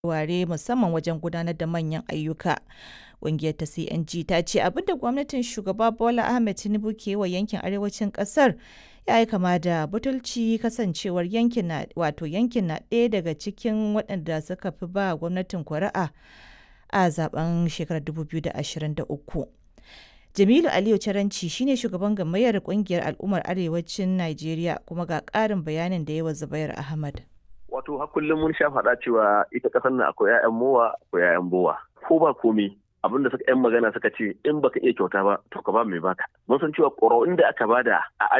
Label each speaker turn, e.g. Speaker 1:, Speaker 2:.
Speaker 1: ware musamman wajen gudanar da manyan ayyuka. Ƙungiyar ta CNG ta ce abin da gwamnatin shugaba Bola Ahmed Tinubu ke wa yankin arewacin ƙasar ya yi kama da butulci kasancewar yankin na wato yankin na ɗaya daga cikin waɗanda suka fi ba gwamnatin kuri'a a zaben shekarar 2023. Jamilu Aliyu Caranci shine shugaban gamayyar kungiyar al'ummar arewacin Najeriya kuma ga ƙarin bayanin da yawa Zubair Ahmad.
Speaker 2: Wato har kullum mun sha faɗa cewa ita ƙasar nan akwai 'ya'yan mowa akwai 'ya'yan bowa. Ko ba komi abinda suka 'yan magana suka ce in baka iya kyauta ba to ka ba mai baka. Mun san cewa ƙuri'un da aka bada a